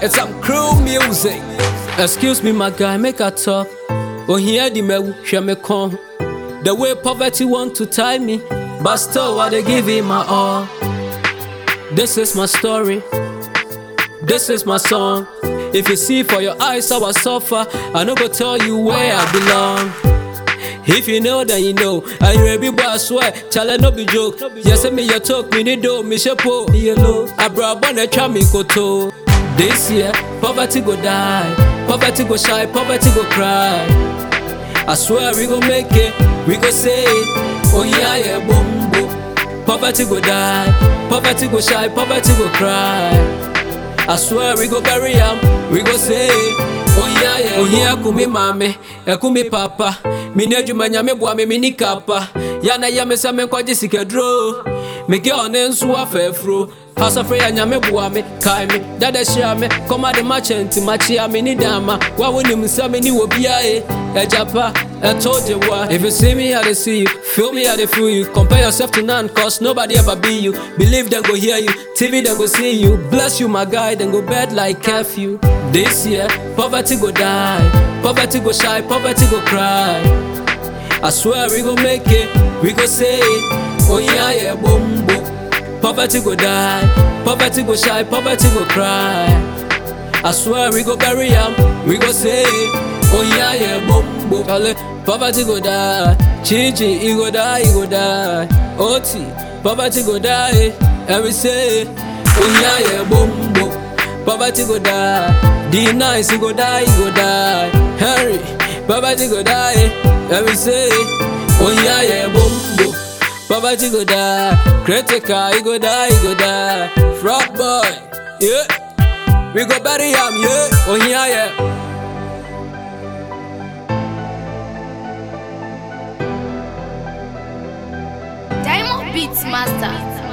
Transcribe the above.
It's some crew music. Excuse me, my guy, make a talk. Oh, here the me share me come. The way poverty want to tie me, but still I dey give it my all. This is my story. This is my song. If you see for your eyes how I suffer, I no go tell you where I belong. If you know, then you know. And you a big boy, I swear. Chale no be joke. Yes, me your talk, me need do, me shepo. Yellow. I brought one a try me koto. This year, poverty go die. Poverty go shy, poverty go cry. I swear we go make it, we go say it. Oh yeah, yeah, boom, boom. Poverty go die, poverty go shy, poverty go cry. I swear we go bury am, we go say Oh yeah yeah Oh yeah kumi mame, ekumi papa Mini adwuma nyame boa me mini kapa Yana ya me sɛ menkɔgye sikaduro Mege ɔne nso afɛɛfuro Asafre ya nyame boa me, kae me, dada hyia me Kɔma de makyɛ nti makyea me ni dama Wa wonim sɛ me ni wɔ biae Ɛgyapa, ɛtɔ gye wa If you see me I dey see you, feel me I dey feel you Compare yourself to none cause nobody ever be you Believe them go hear you, TV them go see you Bless you my guy, then go bed like curfew This year, poverty go die Poverty go shy, poverty go cry I swear we go make it, we go say it Oh yeah yeah, boom boom Poverty go die, poverty go shy, poverty go cry. I swear we go bury am, we go say, oh yeah yeah, boom boom. Chale, poverty go die, Chichi he go die, he go die. Oti, poverty go die, and we say, oh yeah yeah, boom boom. Poverty go die, D nice he go die, he go die. Harry, poverty go die, and we say, oh yeah yeah, boom boom. Poverty go die, critical, he go die, he go die. Fraud boy, yeah. We go bury him, yeah. Oh yeah, yeah. Diamond Beats Master.